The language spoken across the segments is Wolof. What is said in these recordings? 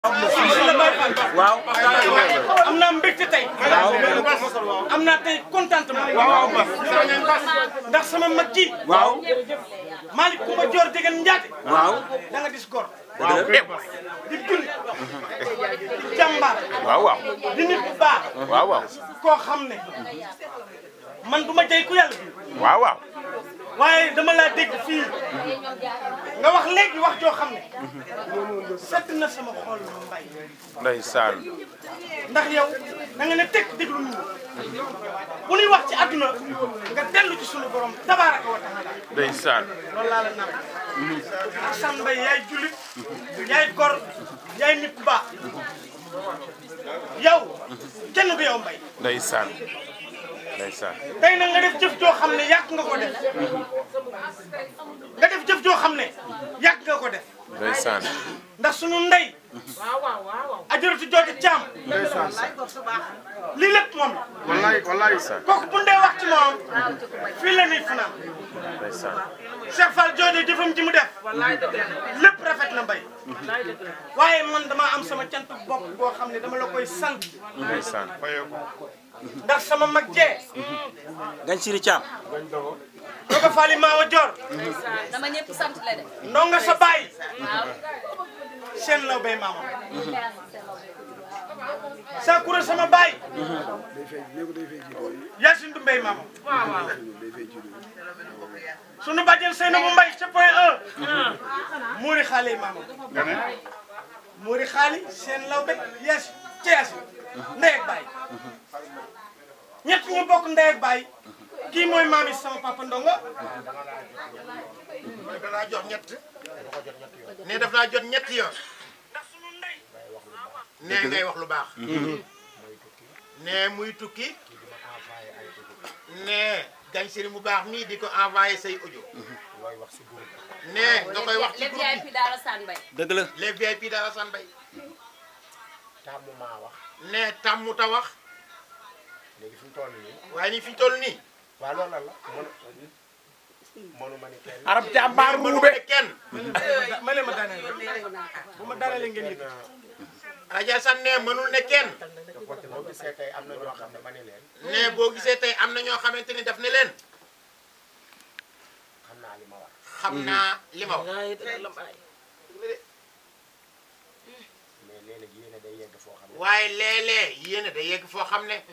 waaw. am naa mbégte tey. am naa tey contentement. ndax sama mag ji. waaw. Malick Coumba Dior Degen Ndiaye. waaw. da nga dis gor. waaw. di julli. di jàmbaar. waaw waaw di nit bu baax. waaw waaw koo xam ne man du ma jey ku yàlla bi waaw waaw waaye dama laa dégg fii nga wax léegi wax joo xam ne sedd na sama xol mbay ndeysaan ndax yow da nga ne teg déglu nit ñi bu ñuy wax ci àdduna nga dellu ci sunu borom tabaaraka wa taala ndeysaan loolu laa la nar ak san mbay yaay jullit yaay gor yaay nit ku baax yow kenn du yow mbay ndeysaan ndeysaan tey nag nga def jëf joo xam ne yàgg nga ko def nga def jëf joo xam ne yàgg nga ko def ndeysaan ndax sunu ndey ajaratu jooju caam lii lépp moom la wallaay wallaay. kooku bu ndee wax ci moom fii la nit fanaan ndeysaan Cheikh Fall jooju jëfam ji mu def lépp rafet na mbay waaye man dama am sama cant bopp boo xam ne dama la koy sant ndeysaan ndax sama mag jee Gañ Siri Thiam. doga faali maawa joor dama ñëpp sant la de. ndonga sa baay waaw. seen law bay maamam Sakura sama baay Yacine du mbay maamam sunu bàjjen seen bu mbay ca point 1 muuri xaale maamam muuri xaali seen law be Yacine ca Yacine ndey ak baay ñett ñu bokk ndey ak baay kii mooy maami sama papa ndonga danaa jox ñett ne daf laa jot ñetti yoon ne ngay wax lu baax ne muy tukki ne gañ sëri mu baax mii di ko envoyé say audio ne nga koy wax ci les groupe VIP daal Sane Mbaye. dëgg la. bi les VIP dara san bay tàmmu maa wax ne tàmmu ta wax léegi fi mu toll nii waaye ni fi ñu toll nii waaw loolu lan la mënu mënu ma ni kenn arab jàmbaar mënu ruube ma kenn ma leen ma daaneel bu ma daanelee ngeen yëg rajo san ne mënul ne kenn boo gisee tey am na ñoo xam ne ma ni leen ne boo gisee tey am na ñoo xamante ni daf ne leen xam naa li ma war xam naa li ma wax mais léeg-léeg yéene day yegg foo xam ne waaye léeg-léeg yéen a day yegg foo xam ne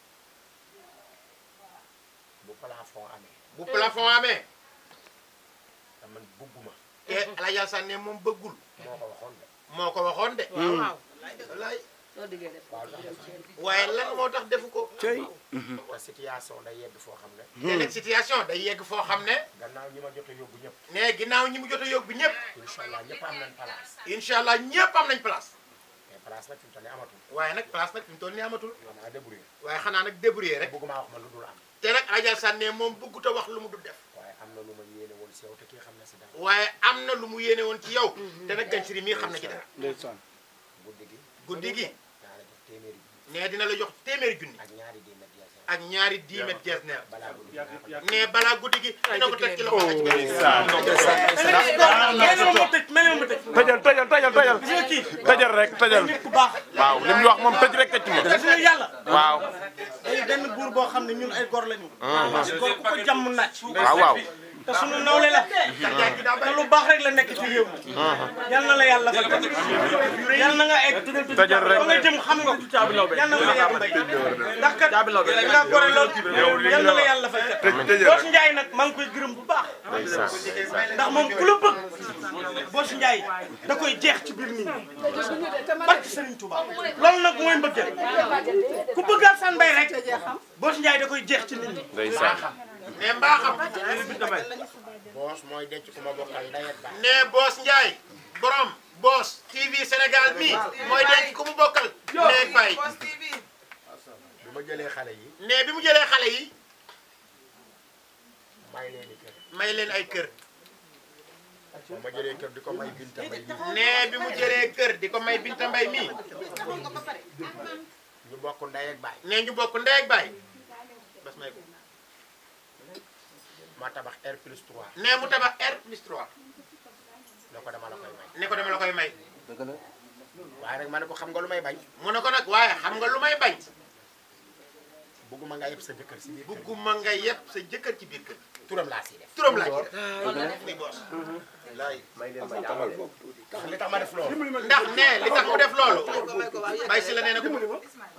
bu plafond amee bu plafond amee te man bugguma te Alaaji Asan ne moom bëggul moo ko waxoon de moo ko waxoon de. waaw wallaay soo diggee def. waaw lu tax sax waaye lan moo tax defu ko. cey. te situation day yegg foo xam ne te nag situation day yegg foo xam ne. gannaaw ñi ma jot a yóbbu ñëpp ne ginnaaw ñi mu jot a yóbbu ñëpp. incha allah ñëpp am nañ place incha allah ñëpp am nañ place. mais place nag fi mu toll nii amatul waaye nag place nag fi mu toll nii amatul. xanaa débrouillé waaye xanaa nag débrouiller rek. bugguma wax ma lu dul am te nag Alaaji Asan ne moom bëggut a wax lu mu dul def. waaye am na lu ma yéene woon si yow te kii xam na si dara waaye am na lu mu yéene woon ci yow. te nag Gansiri mii xam na ci dara. ndeysaan. guddi gi guddi gi naa la jox téeméeri junni ne dina la jox téeméeri junni. ak ñaari déemet jeex ak ñaari 10 mètres jees neer. balaa guddi gi naa ko jox. ne balaa guddi gi dina ko teg ci loxo la ci benn. mel ma tëj mel ma tëj tëjal tëjal tëjal tëjal gis nga kii tëjal rek tëjal nit ku baax waaw li mu wax moom tëj rek tëj moom gis nga yàlla waaw day benn buur boo xam ne ñun ay gor lañu parce que gor ku ko jàmm naaj waaw waaw te sunu nawle la te lu baax rek la nekk ci réew mi yal na la yàlla fa yal na nga egg tëjal rek fa nga jëm xam nga ko yal na nga yàgg mbay ndax kat nga gore lool yal na la yàlla fay kat Boos Njaay nag maa ngi koy gërëm bu baax ndax moom ku la bëgg Boos Njaay da koy jeex ci biir nit ñi barki Serigne Touba loolu nag mooy mbëggeel ku bëgg Alassane Mbaye rek Boos Njaay da koy jeex ci nit ñi ndeysaan ne mbaaxam. boos mooy denc ku ma bokkal ndey ak baay ne Boos Njaay borom Boos TV Sénégal mii mooy denc ku mu bokkal. ne bay bi ma jëlee xale yi ne bi mu jëlee xale yi may leen i kër may leen ay kër. ba ma jëlee kër di ko may binta mbay bi ne bi mu jëlee kër di ko may Binta Mbay mii ñu bokk ndey ak baay ne ñu bokk ndey ak baay bas may ko ma tabax R plus 3 ne mu tabax R plus 3 ne ko dama la koy may ne ko dama la koy may dëgg la. waaye nag ma ne ko xam nga lu may bañ mu ne ko nag waaye xam nga lu may bañ bëgguma nga yëpp sa jëkkër si biir kër gi. bugguma nga yëpp sa jëkkër ci biir kër turam laa siy def turam laa ci def loolu la def muy boos laay ndax li tax ma def loolu ndax ne li tax mu def loolu bay si la nee na ko